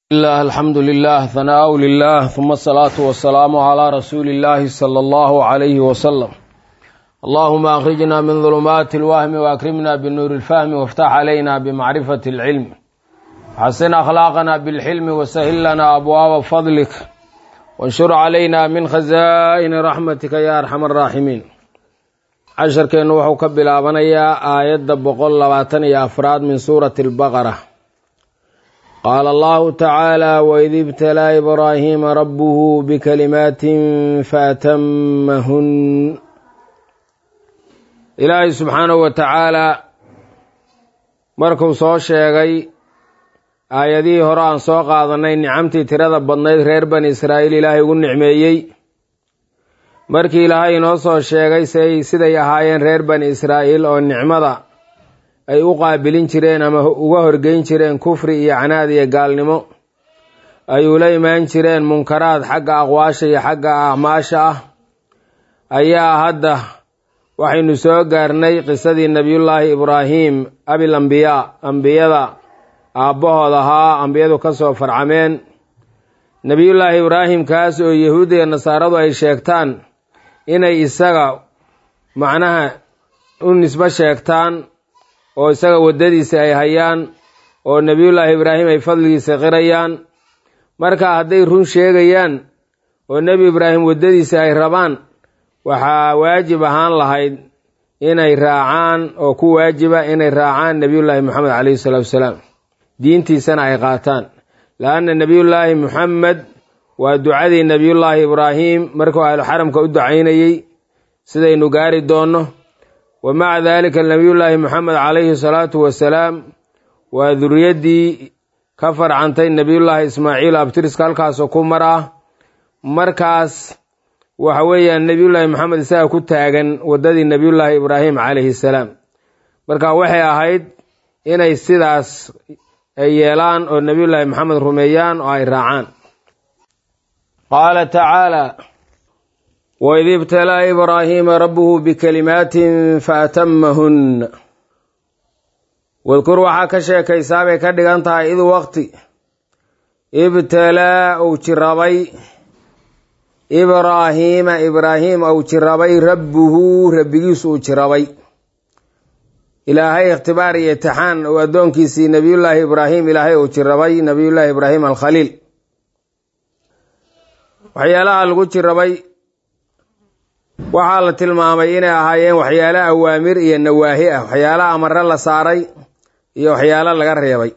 الله الحمد لله ثناء لله ثم الصلاة والسلام على رسول الله صلى الله عليه وسلم اللهم أخرجنا من ظلمات الوهم وأكرمنا بالنور الفهم وافتح علينا بمعرفة العلم حسن أخلاقنا بالحلم وسهل لنا أبواب فضلك وانشر علينا من خزائن رحمتك يا أرحم الراحمين casharkeennu wuxuu ka bilaabanayaa aayadda boqol labaatan iyo afraad min suurati albaqara qaala allahu tacaala waid ibtalaa ibraahiima rabbuhu bikalimaatin faatamahun ilaahay subxaanahu wa tacaalaa markuu soo sheegay aayadihii hore aan soo qaadanay nicamtii tirada badnayd reer bani israa'iil ilaahay ugu nicmeeyey markii ilaahay inoo soo sheegay say siday ahaayeen reer bani israa'iil oo nicmada ay u qaabilin jireen ama uga horgeyn jireen kufri iyo canaad iyo gaalnimo ay ula imaan jireen munkaraad xagga aqwaasha iyo xagga acmaasha ah ayaa hadda waxaynu soo gaarnay qisadii nebiyullaahi ibraahim abil ambiyaa ambiyada aabbahood ahaa ambiyadu ka soo farcameen nebiyullaahi ibraahim kaas oo yahuudda iyo nasaaradu ay sheegtaan inay isaga macnaha u nisbo sheegtaan oo isaga waddadiisa ay hayaan oo nebiyullaahi ibraahim ay fadligiisa qirayaan marka hadday run sheegayaan oo nebi ibraahim waddadiisa ay rabaan waxaa waajib ahaan lahayd inay raacaan oo ku waajiba inay raacaan nebiyullaahi moxamed caleyhi salaatu wasalaam diintiisana ay qaataan la-anna nebiyullaahi moxamed waa ducadii nebiyullaahi ibraahim markuu ahluxaramka u ducaynayey sidaynu gaari doonno wa maca daalika nebiyullaahi moxamed calayhi salaatu wasalaam waa duriyaddii ka farcantay nebiyullaahi ismaaciil abtiriska halkaasoo ku mar ah markaas waxa weeyaan nebiyullaahi moxamed isaga ku taagan waddadii nebiyullaahi ibraahim calayhi salaam marka waxay ahayd inay sidaas ay yeelaan oo nebiyullaahi moxamed rumeeyaan oo ay raacaan qaala tacaala waid ibtalaa ibraahiima rabbuhu bikalimaatin faatamahun wadkur waxaa ka sheekaysaa bay ka dhigan tahay id waqti ibtalaa uu jirabay ibraahiima ibraahim uu jirabay rabbuhu rabbigiisu uu jirabay ilaahay ikhtibaar iyo itixaan uu addoonkiisii nebiyullaahi ibraahim ilaahay uu jirabay nebiyullaahi ibraahim alkhaliil waxyaalaha lagu jirabay waxaa la tilmaamay inay ahaayeen waxyaalo awaamir iyo nawaahi ah waxyaalo amare la saaray iyo waxyaalo laga reebay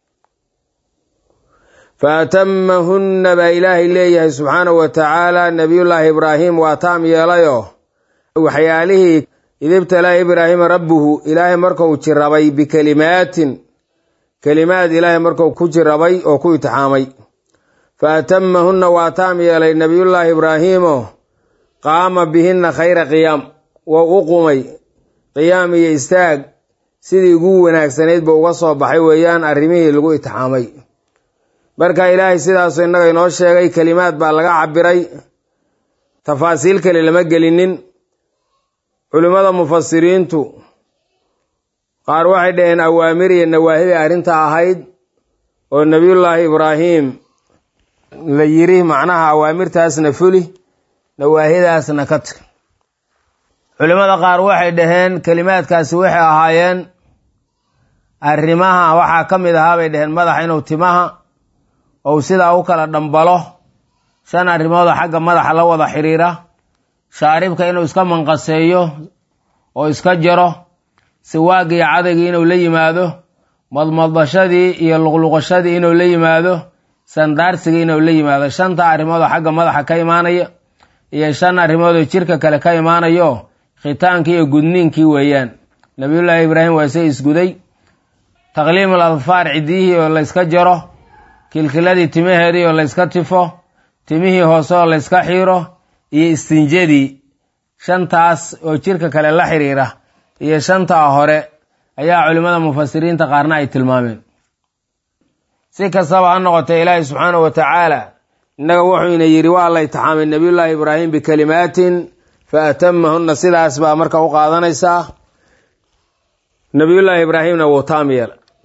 faatamahunna baa ilaahay leeyahay subxaanahu wa tacaala nebiyullaahi ibraahim waa taam yeelayoo waxyaalihii idibtalaa ibraahima rabbuhu ilaahay markuu jirabay bikalimaatin kelimaad ilaahay markuu ku jirabay oo ku itixaamay faatamahunna waa taam yeelay nebiyullaahi ibraahiimo qaama bihinna khayra qiyaam waa u qumay qiyaam iyo istaag sidii ugu wanaagsanayd ba uga soo baxay weeyaan arrimihii lagu itixaamay marka ilaahay sidaasu innaga inoo sheegay kelimaad baa laga cabiray tafaasiil kale lama gelinin culimmada mufasiriintu qaar waxay dhaheen awaamir iyo nawaahibay arrinta ahayd oo nebiyullaahi ibraahim la yiri macnaha awaamirtaasna fuli nawaahidaasna ka tag culimmada qaar waxay dhaheen kelimaadkaasi waxay ahaayeen arrimaha waxaa ka mid ahaa bay dhaheen madaxa inuu timaha ou sidaa u kala dhambalo shan arrimoodoo xagga madaxa la wada xiriira shaaribka inuu iska manqaseeyo oo iska jaro siwaagga iyo cadaygii inuu la yimaado madmadashadii iyo luqluqashadii inuu la yimaado sandaarsiga inuu la yimaado shanta arrimoodoo xagga madaxa ka imaanaya iyo shan arrimoodoo jirka kale ka imaanayo khitaankii iyo gudniinkii weeyaan nabiyullaahi ibraahim waa se isguday taqliimul adfaar ciddiyihii oo layska jaro kilkiladii timaheedii oo layska tifo timihii hoose oo layska xiiro iyo istinjadii shantaas oo jirka kale la xiriira iyo shantaa hore ayaa culimmada mufasiriinta qaarna ay tilmaameen si kastaba ha noqotee ilaahi subxaanahu wa tacaala innaga wuxuu ina yidhi waa la itixaamay nebiyullaahi ibraahim bikalimaatin fa atamahunna sidaas baa marka u qaadanaysaa nebiyullaahi ibraahimna wuu taam yeela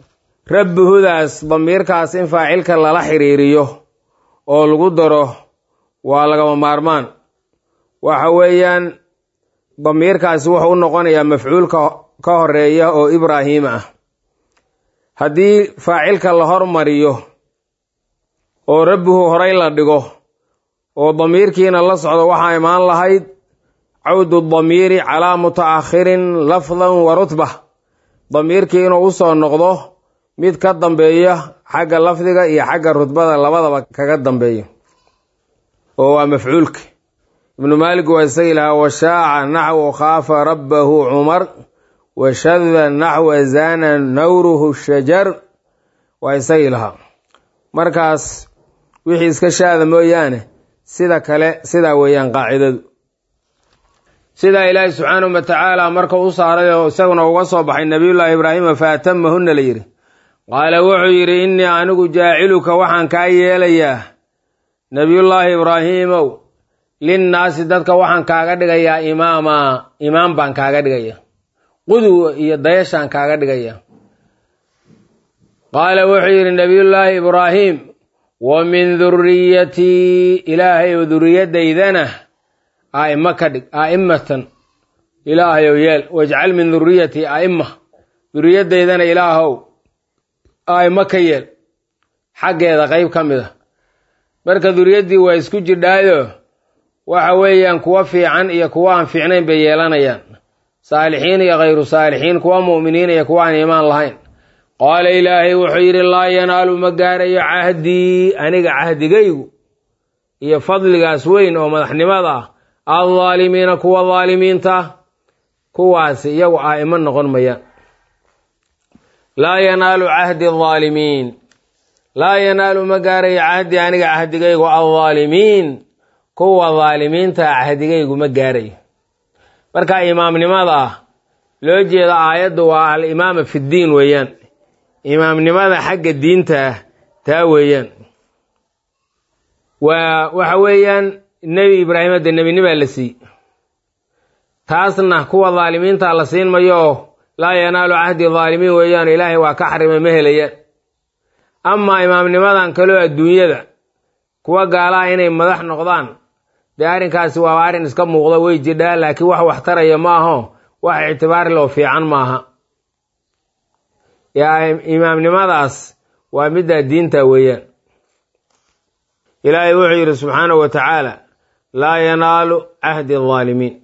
rabbihudaas damiirkaas in faacilka lala xiriiriyo oo lagu daro waa lagama maarmaan waxa weeyaan damiirkaasi wuxuu u noqonayaa mafcuulka ka horeeya oo ibraahiim ah haddii faacilka la hormariyo oo rabbihu horay la dhigo oo damiirkiina la socdo waxaa imaan lahayd cawdu damiiri calaa mutaakhirin lafdan wa rutba damiirkii inuu usoo noqdo mid ka dambeeya xagga lafdiga iyo xagga rutbada labadaba kaga dambeeya oo waa mafcuulka ibnu maalik waa isagii lahaa washaaca naxwu khaafa rabbahu cumar washada naxwa zana nawruhu shajar waa isagii lahaa markaas wixii iska shaada mooyaane sida kale sidaa weeyaan qaacidadu sidaa ilaahi subxaanahu wa tacaala marka u saaray oo isaguna uga soo baxay nabiyullaahi ibraahima fa atamahunna la yidhi qaala wuxuu yidhi innii anigu jaaciluka waxaan kaa yeelayaa nebiyullaahi ibraahiimow linnaasi dadka waxaan kaaga dhigayaa imaama imaam baan kaaga dhigaya qudwa iyo dayashaan kaaga dhigaya qaala wuxuu yidhi nebiyullaahi ibraahim wa min duriyatii ilaahay oo duriyadaydana a'imo ka dhig a'immatan ilaahayow yeel wajcal min duriyatii a'imma duriyadaydana ilaahow a'imo ka yeel xaggeeda qayb ka mid a marka duriyaddii waa isku jidhaayo waxa weeyaan kuwa fiican iyo kuwa aan fiicnayn bay yeelanayaan saalixiin iyo khayru saalixiin kuwa mu'miniin iyo kuwa aan iimaan lahayn qaala ilaahay wuxuu yidhi laa yanaalu ma gaarayo cahdii aniga cahdigaygu iyo fadligaas weyn oo madaxnimada ah aldaalimiina kuwa daalimiinta kuwaasi iyagu aa'imo noqon mayaan laa yanaalu cahdi aldaalimiin laa yanaalu ma gaarayo cahdi aniga cahdigaygu aldaalimiin kuwa daalimiinta cahdigaygu ma gaarayo marka imaamnimada loo jeeda aayaddu waa alimaama fiddiin weeyaan imaamnimada xagga diinta ah taa weeyaan waa waxa weeyaan nebi ibraahim hadde nebinimaa la siiy taasna kuwa daalimiinta la siin mayo laa yanaalu cahdi daalimiin weeyaan ilaahay waa ka xarimay ma helayaan amaa imaamnimadan kaloo adduunyada kuwa gaalaha inay madax noqdaan dee arrinkaasi waa arrin iska muuqda way jidhaa laakiin wax wax taraya ma aho wax ictibaar loo fiican maaha imaamnimadaas waa middaa diinta weeyaan ilaahay wuxuu yidhi subxaanahu wa tacaala laa yanaalu cahdi aldaalimiin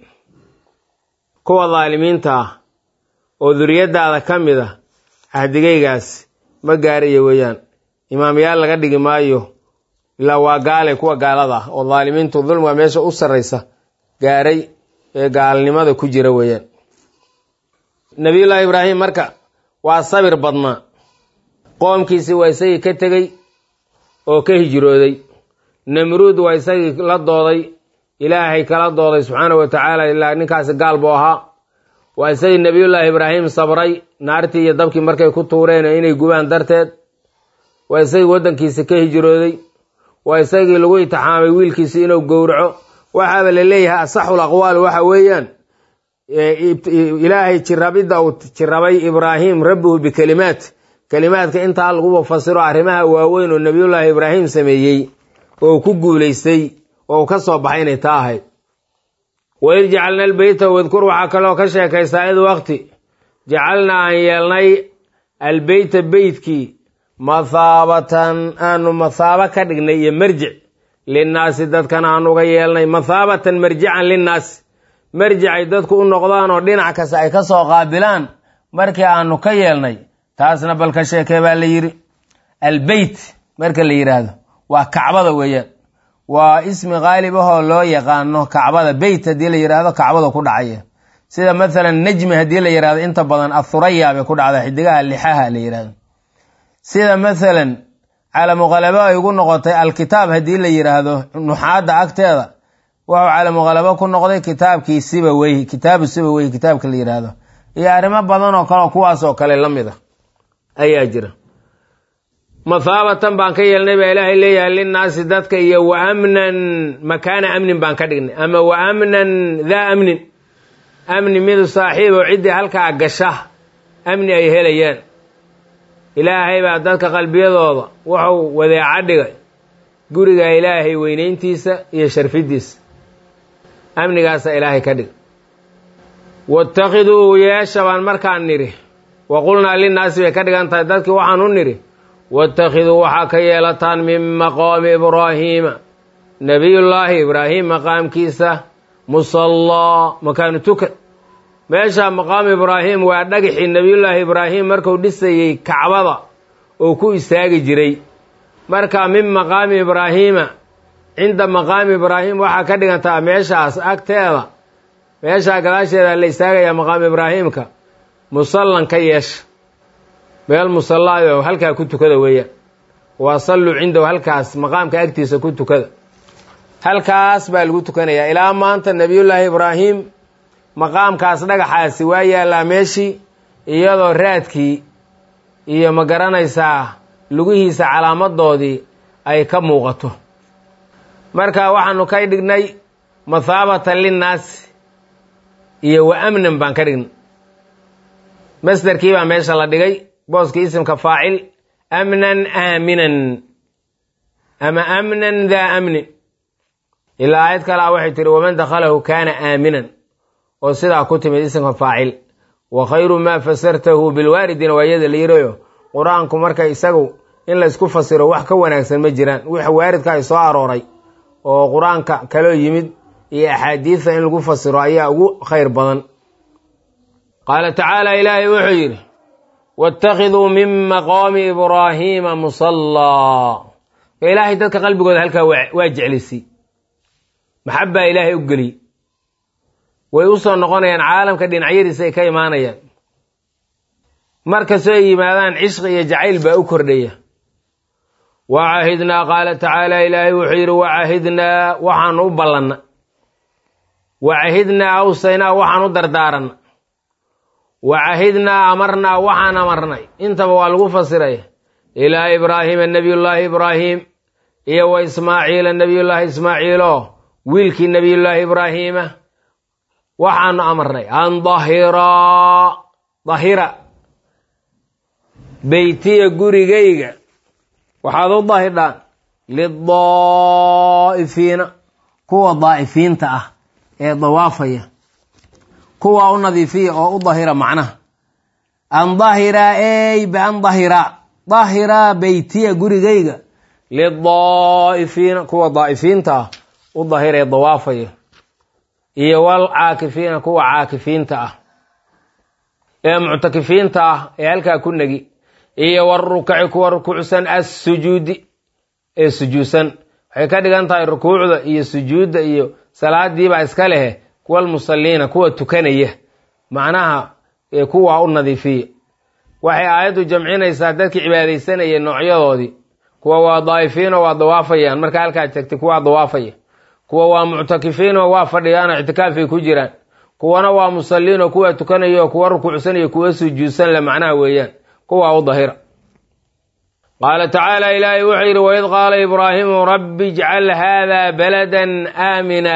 kuwa daalimiinta ah oo duriyadaada ka mid a cahdigaygaas ma gaarayo weeyaan imaamyaal laga dhigi maayo ilaa waa gaale kuwa gaalada ah oo daalimiintu dulmiga meesha u sarraysa gaaray ee gaalnimada ku jira weeyaan nabiyullaahi ibraahim marka waa sabir badnaa qoomkiisii waa isagii ka tegey oo ka hijrooday namruud waa isagii la dooday ilaahay kala dooday subxaanahu wa tacaala ilaa ninkaasi gaal buu ahaa waa isagii nebiyullaahi ibraahim sabray naartii iyo dabkii markay ku tuureen inay gubaan darteed waa isagii waddankiisi ka hijrooday waa isagii lagu itixaamay wiilkiisi inuu gowraco waxaaba la leeyahay asaxul aqwaal waxa weeyaan ilaahay jirabidda uu jirabay ibraahim rabbuhu bikelimaat kelimaadka intaa laguba fasiro arrimaha waaweyn oo nebiyullaahi ibraahim sameeyey oo ku guulaystay oo ka soo baxay inay taa ahayd waid jacalna albeyta wadkur waxaa kaloo ka sheekaysaa id waqti jacalnaa aan yeelnay albeyta beytkii mathaabatan aanu mathaabo ka dhignay iyo marjic linnaasi dadkana aan uga yeelnay mathaabatan marjican linnaasi marjicay dadku u noqdaan oo dhinac kasta ay ka soo qaabilaan markii aanu ka yeelnay taasna bal ka sheekee baa la yidhi albeyt marka la yidhaahdo waa kacbada weeyaan waa ismi qaalib ahoo loo yaqaano kacbada beyt haddii la yidhaahdo kacbada ku dhacaya sida mathalan najmi haddii la yidhahdo inta badan athuraya bay ku dhacda xidigaha lixaha la yidhahdo sida mathalan calamuqalabo ay ugu noqotay alkitaab haddii la yidhaahdo nuxaadda agteeda wuxuu calamuqalabo ku noqday kitaabkii sibaweyh kitaabu sibaweyh kitaabka la yidhaahdo iyo arrimo badan oo kale kuwaas oo kale la mid a ayaa jira mathaabatan baan ka yeelnay baa ilaahay leeyahay linnaasi dadka iyo wa amnan makaana amnin baan ka dhignay ama wa amnan daa amnin amni midu saaxiib oo ciddii halkaa gasha amni ay helayaan ilaahay baa dadka qalbiyadooda wuxuu wadeeca dhigay guriga ilaahay weynayntiisa iyo sharfiddiisa amnigaasa ilaahay ka dhigay watakiduu yeesha baan markaan nidhi wa qulnaa linnaasi bay ka dhigan tahay dadkii waxaan u nidhi watakiduu waxaa ka yeelataan min maqaami ibraahiima nebiyullaahi ibraahim maqaamkiisa musallaa makaanu tukan meesha maqaamu ibraahim waa dhagixii nebiyullaahi ibraahim marku dhisayey kacbada oo ku istaagi jiray marka min maqaami ibraahiima cinda maqaami ibraahim waxaa ka dhigantaa meeshaas agteeda meeshaa gadaasheeda la istaagayaa maqaamu ibraahiimka musallan ka yeesha meel musallaayo halkaa ku tukada weeyaan waa salluu cindahu halkaas maqaamka agtiisa ku tukada halkaas baa lagu tukanayaa ilaa maanta nebiyullaahi ibraahim maqaamkaas dhagaxaasi waa yaallaa meeshii iyadoo raadkii iyo ma garanaysaa lugihiisa calaamadoodii ay ka muuqato marka waxaanu ka dhignay mathaabatan linnaasi iyo wa amnan baan ka dhignay masderkii baa meesha la dhigay booskii isimka faacil amnan aaminan ama amnan daa amnin ilaa aayad kalea waxay tihi waman dakhalahu kaana aaminan oo sidaa ku timid isimka faacil wa khayru maa fasartahu bilwaaridina waa iyada la yirayo qur-aanku marka isagu in laysku fasiro wax ka wanaagsan ma jiraan wix waaridka ay soo arooray oo qur-aanka kaloo yimid iyo axaadiidta in lagu fasiro ayaa ugu khayr badan qaala tacaala ilaahay wuxuu yidhi waاtakhiduu min maqaami ibraahiima musallaa ilaahay dadka qalbigooda halkaa waa jeclisay maxabbaa ilaahay u geliyey way u soo noqonayaan caalamka dhinacyadiisa ay ka imaanayaan markastoo ay yimaadaan cishqi iyo jacayl baa u kordhaya wacahidnaa qaala tacaala ilaahay wuxuu yidhi wacahidnaa waxaanu u ballanna wacahidnaa awsaynaa waxaan u dardaaranna wacahidnaa amarnaa waxaan amarnay intaba waa lagu fasiraya ilaa ibraahiima nebiyullaahi ibraahim iyo wa ismaaciila nebiyullaahi ismaaciilo wiilkii nebiyullaahi ibraahiima waxaanu amarnay an dahiraa dahira beytiya gurigayga waxaad u dahidhaan lidaa'ifiina kuwa daa'ifiinta ah ee dawaafaya kuwa u nadiifiya oo u dahira macnaha an dahiraa ey bian dahiraa dahiraa beytiya gurigayga lidaa'ifiina kuwa daa'ifiinta ah u dahira ee dawaafaya iyo wal caakifiina kuwa caakifiinta ah ee muctakifiinta ah ee halkaa ku negi iyo warukaci kuwa rukuucsan assujuudi ee sujuudsan waxay ka dhigan tahay rukuucda iyo sujuudda iyo salaadiibaa iska lehe kuwa almusalliina kuwa tukanaya macnaha kuwa u nadiifiya waxay aayaddu jamcinaysaa dadkii cibaadaysanaya noocyadoodii kuwa waa daa'ifiinoo waa dawaafayaan marka halkaa tagtay kuwaa dawaafaya kuwa waa muctakifiinoo waa fadhiyaanoo ictikaafay ku jiraan kuwana waa musalliinoo kuwa tukanaya oo kuwa rukuucsanaya kuwa sujuudsan le macnaha weeyaan kuwa u dahira qaala tacaala ilaahay wuxuu yidhi waid qaala ibraahimu rabbi ijcal haada baladan aamina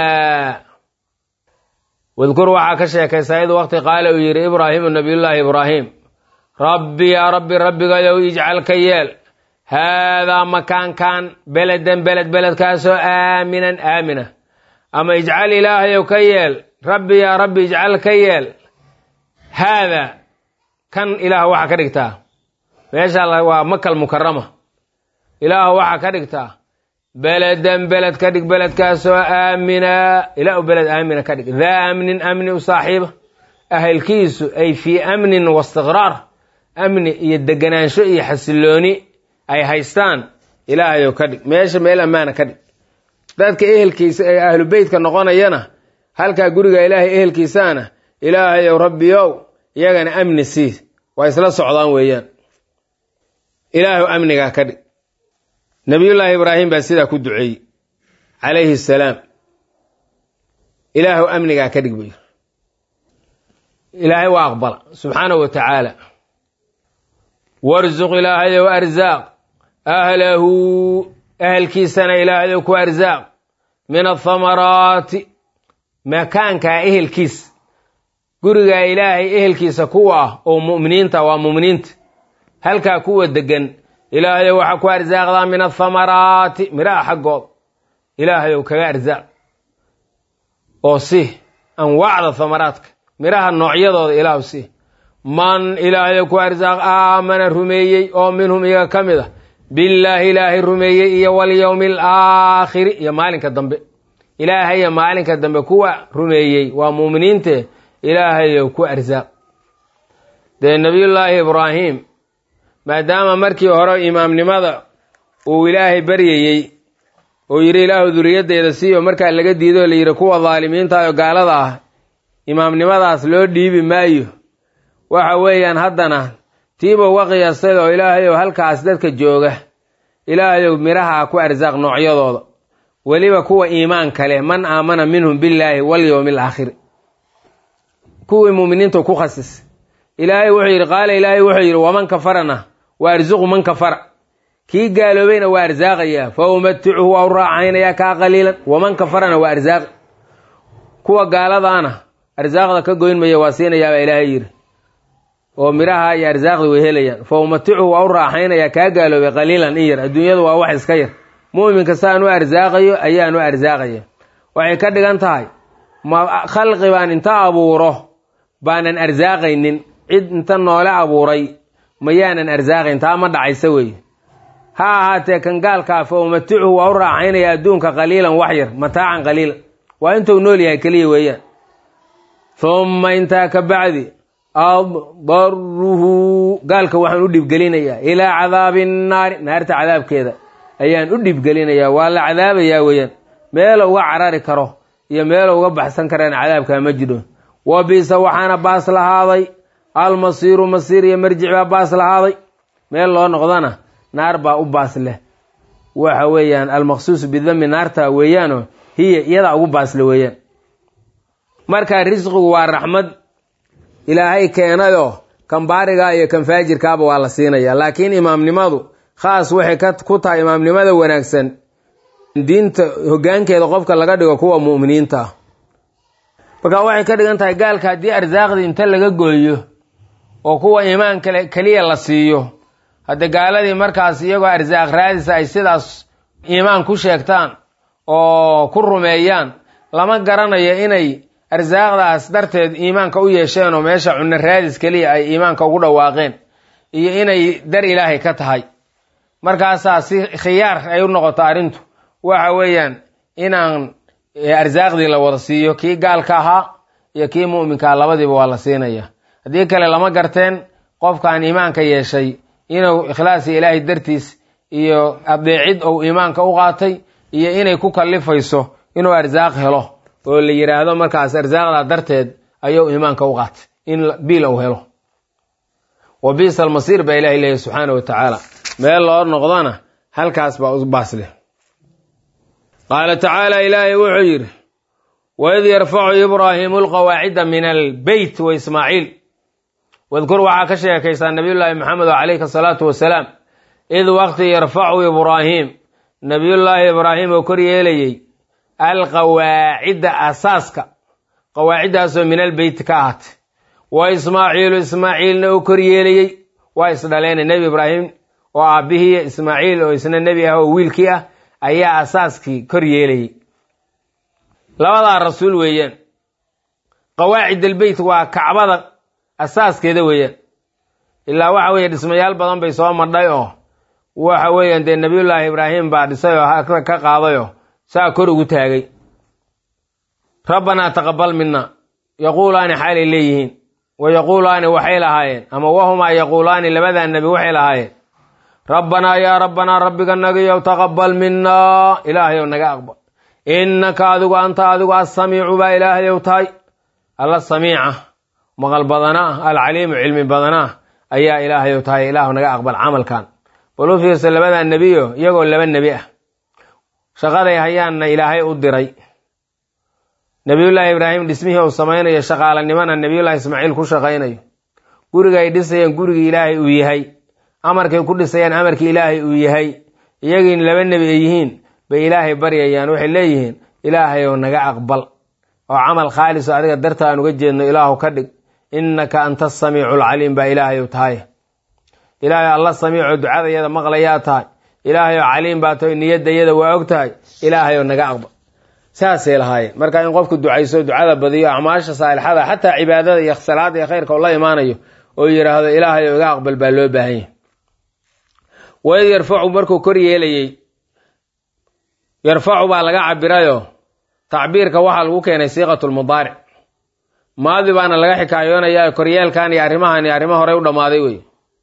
wadkur waxaa ka sheekaysaa id waqti qaala uu yidhi ibraahimu nabiyullaahi ibraahim rabbi yaa rabbi rabbigayow ijcal ka yeel haadaa makaankan beladan beled beledkaasoo aaminan aamina ama ijcal ilaahayow ka yeel rabbi yaa rabbi ijcal ka yeel haadaa kan ilaah waxaa ka dhigtaa meesha waa makal mukarama ilaah waxaa ka dhigtaa beledan beled ka dhig beledkaasoo aamina ilaa u beled aamina ka dhig daa amnin amni u saaxiiba ahelkiisu ay fii amnin waistiqraar amni iyo deganaansho iyo xasilooni ay haystaan ilaahayow ka dhig meesha meel ammaana ka dhig dadka ehelkiisa ee ahlu beytka noqonayana halkaa guriga ilaahay ehelkiisaana ilaahayow rabbiyow iyagana amni sii waa isla socdaan weeyaan ilaahu amnigaa ka dhig nabiyullaahi ibraahim baa sidaa ku duceeyey calayhi salaam ilaahu amnigaa ka dhig buu yiri ilaahay waa aqbala subxaanahu wa tacaala warsuq ilaahayow arsaaq ahlahu ahelkiisana ilaahayow ku arsaaq min athamaraati makaankaa ehelkiisa gurigaa ilaahay ehelkiisa kuwa ah oo mu'miniinta waa mu'miniinta halkaa kuwa degan ilaahayow waxaa ku arsaaqdaa min athamaraati midhaha xaggooda ilaahayow kaga arsaaq oo si anwaacda thamaraadka midhaha noocyadooda ilaah si man ilaahayow ku arsaaq aamana rumeeyey oo minhum iyaga ka mid a billaahi ilaahay rumeeyey iyo walyowmi alaakhiri iyo maalinka dambe ilaahaya maalinka dambe kuwa rumeeyey waa muuminiinte ilaahayow ku arsaaq dee nebiyullaahi ibraahim maadaama markii hore imaamnimada uu ilaahay baryayey oo yidhi ilaahu duriyaddeeda siiyo markaa laga diido la yidhi kuwa daalimiinta oo gaalada ah imaamnimadaas loo dhiibi maayo waxa weeyaan haddana tiiba uga qiyaastay oo ilaahayow halkaas dadka jooga ilaahayow midhaha ku arsaaq noocyadooda weliba kuwa iimaan kale man aamana minhum billaahi walyowmi alaakhiri kuwii muuminiinta ku khasis ilaahay wuxuu yidhi qaala ilaahay wuxuu yidhi waman kafarana wa arsuqu man kafara kii gaaloobayna waa arsaaqayaa fa umaticuhu waa u raacaynayaa kaa qaliilan waman kafarana waa arsaaqi kuwa gaaladaana arsaaqda ka goyn maya waa siinayaabaa ilaahay yidhi oo midhaha iyo arsaaqda way helayaan fa umaticuhu waa u raaxaynayaa kaa gaaloobay qaliilan in yar adduunyadu waa wax iska yar mu'minka saan u arsaaqayo ayaan u arsaaqaya waxay ka dhigan tahay ma khalqi baan inta abuuro baanan arsaaqaynin cid inta noole abuuray mayaanan arsaaqayn taa ma dhacaysa weeye ha ahaatee kan gaalkaa fa umaticuhu waa u raaxaynaya adduunka qaliilan wax yar mataacan qaliilan waa intuu nool yahay keliya weeyaan humma intaa ka bacdi addaruhu gaalka waxaan u dhibgelinayaa ilaa cadaabi nnaari naarta cadaabkeeda ayaan u dhibgelinayaa waa la cadaabayaa weeyaan meelo uga carari karo iyo meelo uga baxsan karaan cadaabkaa ma jidho wa bisa waxaana baas lahaaday almasiiru masiir iyo marjic baa baas lahaaday meel loo noqdana naar baa u baas leh waxa weeyaan almaqsuusu bidami naarta weeyaanoo hiya iyadaa ugu baasle weeyaan marka risqigu waa raxmad ilaahay keenayoo kan baarigaa iyo kan faajirkaaba waa la siinaya laakiin imaamnimadu khaas waxay ku tahay imaamnimada wanaagsan diinta hoggaankeeda qofka laga dhigo kuwa mu'miniinta ah marka waxay ka dhigan tahay gaalka haddii arsaaqdii inta laga gooyo oo kuwa iimaan kale keliya la siiyo hadde gaaladii markaas iyagoo arsaaq raadisa ay sidaas iimaan ku sheegtaan oo ku rumeeyaan lama garanayo inay arsaaqdaas darteed iimaanka u yeesheen oo meesha cunno raadis keliya ay iimaanka ugu dhawaaqeen iyo inay dar ilaahay ka tahay markaasaa si khiyaar ay u noqoto arrintu waxa weeyaan inaan arsaaqdii la wada siiyo kii gaalka ahaa iyo kii mu'minkaa labadiiba waa la siinaya haddii kale lama garteen qofkaan iimaanka yeeshay inuu ikhlaasi ilaahay dartiis iyo adeecid ou iimaanka u qaatay iyo inay ku kallifayso inuu arsaaq helo oo la yidhaahdo markaas arsaaqdaa darteed ayuu iimaanka u qaatay in biil uu helo wa biisa almasiir baa ilahay leeyahy subxaana wa tacaala meel loo noqdona halkaas baa u baas leh qaala tacaala ilaahay wuxuu yidhi waid yarfacu ibraahimu alqawaacida min albeyt wa ismaaciil wadkur waxaa ka sheekaysaa nabiyullaahi maxamed calayhi asalaatu wasalaam id waqti yarfacu ibraahim nabiyullaahi ibraahim oo kor yeelayey alqawaacida asaaska qawaaciddaasoo min albeyt ka ahaatay wa ismaaciilu ismaaciilna oo kor yeelayey waa isdhaleena nebi ibraahim oo aabbihii ismaaciil oo isna nebi ah oo wiilkii ah ayaa asaaskii kor yeelayey labadaa rasuul weeyaan qawaacid albeyt waa kacbada asaaskeeda weeyaan ilaa waxa weeye dhismayaal badan bay soo madhay oo waxa weeyaan dee nebiyullaahi ibraahim baa dhisay oo ka qaadayoo saa kor ugu taagay rabbanaa taqabal mina yaquulaani xaalay leeyihiin wa yaquulaani waxay lahaayeen ama wahumaa yaquulaani labadaa nebi waxay lahaayeen rabbanaa yaa rabbanaa rabbiga nagayow taqabal minaa ilaahayow naga aqbal innaka adigu anta adigu assamiicu baa ilaahayow tahay alla samiica maqal badanaa alcaliimu cilmi badanaa ayaa ilaahayow tahay ilaahu naga aqbal camalkan bal u fiirsa labadaa nebiyo iyagoo laba nebi ah shaqaday hayaanna ilaahay u diray nebiyullaahi ibraahim dhismihii uu samaynayo shaqaalanimana nebiyullahi ismaaciil ku shaqaynayo guriga ay dhisayeen gurigii ilaahay uu yahay amarkay ku dhisayaan amarkii ilaahay uu yahay iyagiin laba nebi ay yihiin bay ilaahay baryayaan waxay leeyihiin ilaahayow naga aqbal oo camal khaaliso adiga darta aan uga jeedno ilaahu ka dhig innaka anta asamiicu alcaliim baa ilaahayow tahay ilaahay alla samiico ducadayada maqlayaa tahay ilaahay oo caliim baa tahay niyadayada waa og tahay ilaahay oo naga aqbal saasay lahaayeen marka in qofku ducayso ducada badiyo acmaasha saalixada xataa cibaadada iyo salaada iyo khayrka oo la imaanayo oo yidhaahdo ilaahay oo iga aqbal baa loo baahan yahay waid yarfacu markuu kor yeelayey yarfacu baa laga cabirayo tacbiirka waxaa lagu keenay siiqatulmudaaric maadi baana laga xikaayoonayaa koryeelkan iyo arrimahan iyo arrimo horey u dhammaaday wey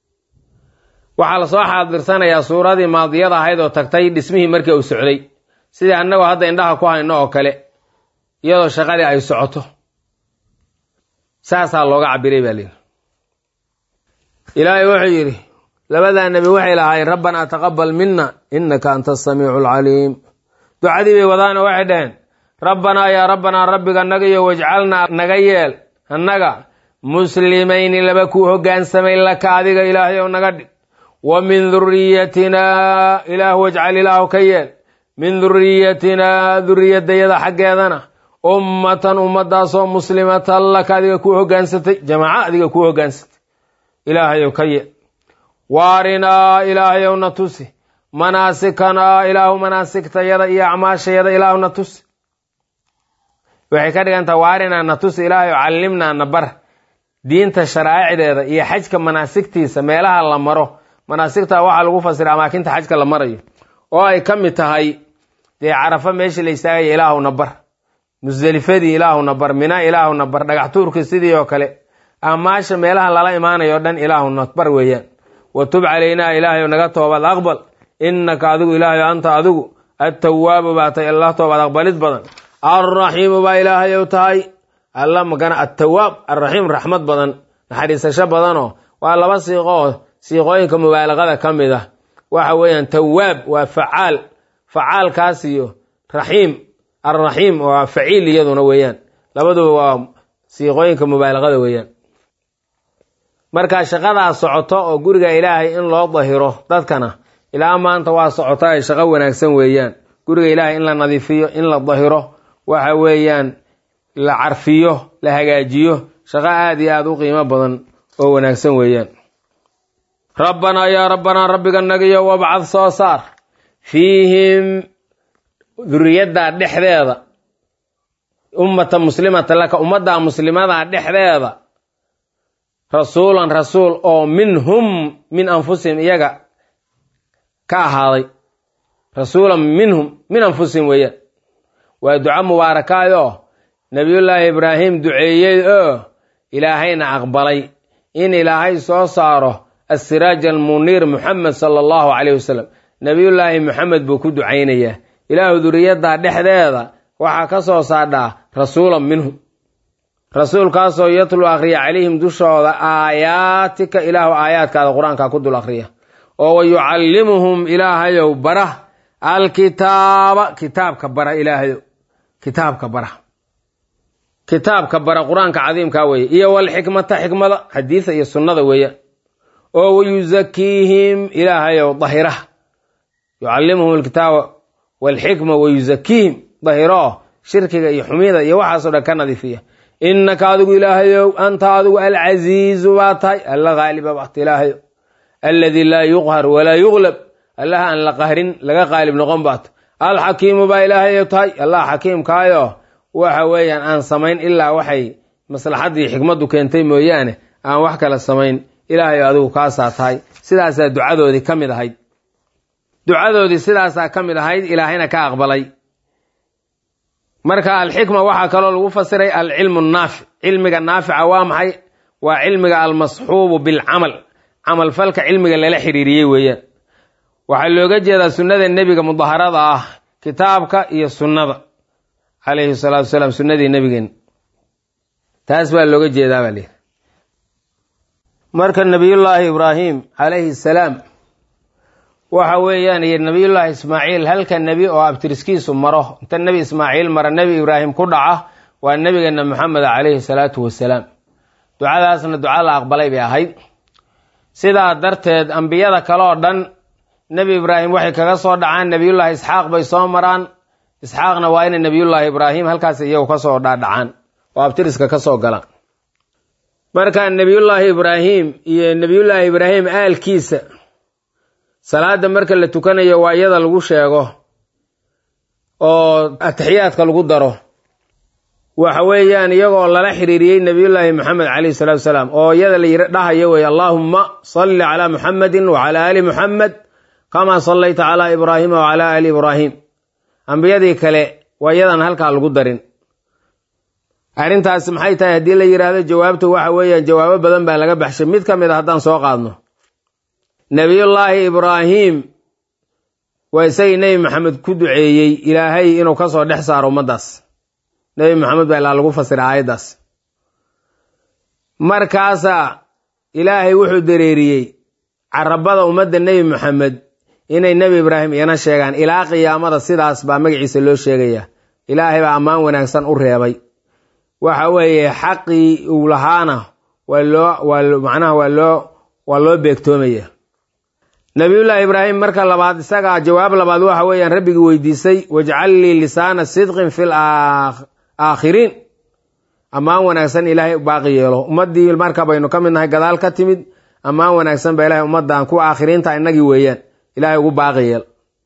waxaa lasoo xaadirsanayaa suuradii maadiyada ahayd oo tagtay dhismihii markii uu socday sidii annagoo hadda indhaha ku hayno oo kale iyadoo shaqadii ay socoto saasaa looga cabiray baa layidhi ilaahay wuxuu yidhi labadaa nebi waxay lahaayeen rabbanaa taqabal mina innaka anta asamiicu alcaliim ducadii bay wadaana waxay dhaheen rabbanaa yaa rabbanaa rabbiga nagayo wajcalnaa naga yeel annaga muslimayni laba kuu hoggaansamay laka adiga ilaahay ow naga dhig wa min duriyatinaa ilaah wajcal ilaahu ka yeel min duriyatinaa duriyadayada xaggeedana ummatan ummadaasoo muslimatan laka adiga kuu hoggaansatay jamaaco adiga kuu hoggaansatay ilaahayow ka yeel waarinaa ilaahayow na tusi manaasikanaa ilaahu manaasigtayada iyo acmaashayada ilaahu na tusi waxay ka dhigantaha waarinaa na tusi ilaahayow callimnaa na bar diinta sharaa'icdeeda iyo xajka manaasigtiisa meelaha la maro manaasigta waxaa lagu fasira amaakinta xajka la marayo oo ay ka mid tahay dee carafo meeshii la istaagaya ilaahuna bar musdelifadii ilaahuna bar mina ilaahuna bar dhagax tuurkii sidii oo kale amaasha meelaha lala imaanayo o dhan ilaahuna bar weeyaan wa tub calaynaa ilaahayo naga toobad aqbal innaka adigu ilaahayo anta adigu attawaabu baa tahay allah toobad aqbalid badan alraxiimu baa ilaahayow tahay alla magana attawaab alraxiim raxmad badan naxariisasho badanoo waa laba siiqo oo siiqooyinka mubaalaqada ka mid ah waxa weeyaan tawaab waa facaal facaalkaas iyo raxiim alraxiim waa faciil iyaduna weeyaan labaduba waa siiqooyinka mubaalaqada weeyaan marka shaqadaa socoto oo guriga ilaahay in loo dahiro dadkana ilaa maanta waa socota ay shaqo wanaagsan weeyaan guriga ilaahay in la nadiifiyo in la dahiro waxa weeyaan la carfiyo la hagaajiyo shaqo aada iyo aada u qiimo badan oo wanaagsan weeyaan rabbanaa yaa rabbanaa rabbiga nagiyo wabcad soo saar fiihim duriyaddaa dhexdeeda ummata muslimata laka ummaddaa muslimadaa dhexdeeda rasuulan rasuul oo minhum min anfusihim iyaga ka ahaaday rasuulan minhum min anfusihim weeyaan waa duco mubaarakaay oo nebiyullaahi ibraahim duceeyey oo ilaahayna aqbalay in ilaahay soo saaro assiraaj almuniir muxamed sala allahu caleyh wasalam nebiyullaahi moxamed buu ku ducaynayaa ilaahu duriyaddaa dhexdeeda waxaa ka soo saadhaa rasuulan minhum rasuulkaasoo yatlu akhriya calayhim dushooda aayaatika ilaahu aayaadkaada qur-aanka ku dul akhriya oo wa yucallimuhum ilaahayow bara alkitaaba kitaabka bara ilaahayow kitaabka bara kitaabka bara qur-aanka cadiimkaa weeye iyo walxikmata xikmada xadiisa iyo sunnada weeyaan oo wayuzakiihim ilaahayow dahira yucallimuhum alkitaaba walxikma wayuzakiihim dahiro shirkiga iyo xumida iyo waxaasoo dhan ka nadiifiya innaka adigu ilaahayow anta adigu alcasiizu baa tahay alla haaliba baata ilaahayow alladii laa yuqhar walaa yuglab allaha aan la qahrin laga qaalib noqon baata alxakiimu baa ilaahayow tahay allah xakiimkaayo waxa weeyaan aan samayn ilaa waxay maslaxaddii xikmaddu keentay mooyaane aan wax kale samayn ilaahayo adigu kaasaa tahay sidaasaa ducadoodii ka mid ahayd ducadoodii sidaasaa ka mid ahayd ilaahayna ka aqbalay marka alxikma waxaa kaloo lagu fasiray alcilmu naafic cilmiga naafica waa maxay waa cilmiga almasxuubu bilcamal camalfalka cilmiga lala xiriiriyey weeyaan waxaa looga jeedaa sunnada nebiga mudaharada ah kitaabka iyo sunnada calayhi salaatu wasalaam sunnadii nebigeen taas baa looga jeedaa baa lihi marka nebiyullaahi ibraahim calayhi salaam waxa weeyaan iyo nebiyullaahi ismaaciil halka nebi oo abtiriskiisu maro inta nebi ismaaciil mara nebi ibraahim ku dhaca waa nebigeena maxamed calayhi salaatu wasalaam ducadaasna duca la aqbalay bay ahayd sidaa darteed ambiyada kale oo dhan nebi ibraahim waxay kaga soo dhacaan nebiyullaahi isxaaq bay soo maraan isxaaqna waa inay nebiyullaahi ibraahim halkaas iyagu kasoo dhaadhacaan oo abtiriska kasoo galaan marka nebiyullaahi ibraahim iyo nebiyullaahi ibraahim aalkiisa salaada marka la tukanayo waa iyada lagu sheego oo atixiyaadka lagu daro waxa weeyaan iyagoo lala xiriiriyey nebiyullaahi moxamed calayhi salatu wasalaam oo iyada la yiri dhahayo wey allaahumma salli calaa muxamedin wacalaa aali muxamed kamaa sallayta calaa ibraahima wacalaa aali ibraahim ambiyadii kale waa iyadan halkaa lagu darin arrintaas maxay tahay haddii la yidhaahdo jawaabtu waxa weeyaan jawaabo badan baa laga baxshay mid ka mid a haddaan soo qaadno nebiyullaahi ibraahim waa isagii nebi maxamed ku duceeyey ilaahay inuu ka soo dhex saaro ummaddaas nebi maxamed baa ilaa lagu fasira aayaddaas markaasaa ilaahay wuxuu dareeriyey carabada ummadda nebi maxamed inay nebi ibraahim iyana sheegaan ilaa qiyaamada sidaas baa magaciisa loo sheegayaa ilaahay baa ammaan wanaagsan u reebay waxa weeye xaqii uu lahaana waa loo waa macnaha waa loo waa loo beegtoomaya nabiyullaahi ibraahim marka labaad isagaa jawaab labaad waxa weeyaan rabbigii weydiisay wajcal lii lisaana sidqin fil aakhiriin ammaan wanaagsan ilaahay baaqi yeelo ummaddii marka baynu ka mid nahay gadaal ka timid ammaan wanaagsan baa ilahay ummaddan kuwa aakhiriinta innagii weeyaan ilaahay ugu baaqi yeel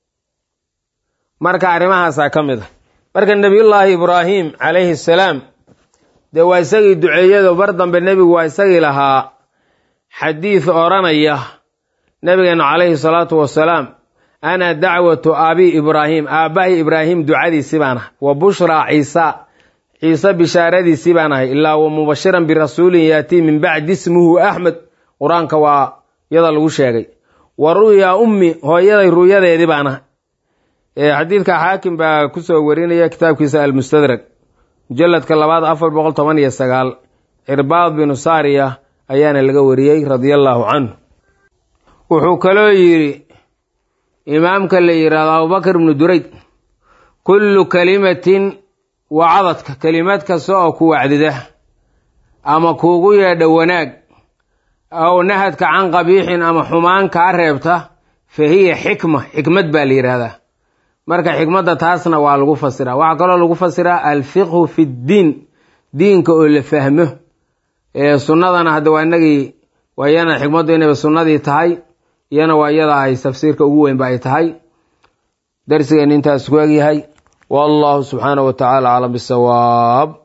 marka arrimahaasaa ka mid a marka nebiyullaahi ibraahim calayhi salaam dee waa isagii duceeyado bar dambe nebigu waa isagii lahaa xadiid odhanaya nabigeenu calayhi salaatu wasalaam ana dacwatu abi ibraahim aabbahay ibraahim ducadiisii baan ahay wa bushraa ciisa ciise bishaaradiisii baan ahay ilaa wa mubashiran birasuulin yaatii min bacdi ismuhu axmed qur-aanka waa yada lagu sheegay wa ru'ya ummi hooyaday ru'yadeedii baan ahay xadiidka xaakim baa kusoo warinaya kitaabkiisa almustadrag mujaladka labaad afar boqol toban iyo sagaal cirbaad binu saariya ayaana laga wariyey radia allaahu canhu wuxuu kaloo yidhi imaamka la yidhaahdo abubakar ibnu durayd kullu kalimatin wacadadka kelimad kasta oo ku wacdida ama kuugu yeedha wanaag aw nahadka can qabiixin ama xumaan kaa reebta fa hiya xikma xikmad baa la yidhaahdaa marka xikmadda taasna waa lagu fasiraa waxaa kaloo lagu fasiraa alfiqhu fi ddiin diinka oo la fahmo sunnadana hadda waa inagii waa iyana xikmaddu inayba sunnadii tahay iyana waa iyada ay tafsiirka ugu weynba ay tahay darsigeen intaas ku egyahay wallahu subxaanahu wa tacaala aclam bisawaab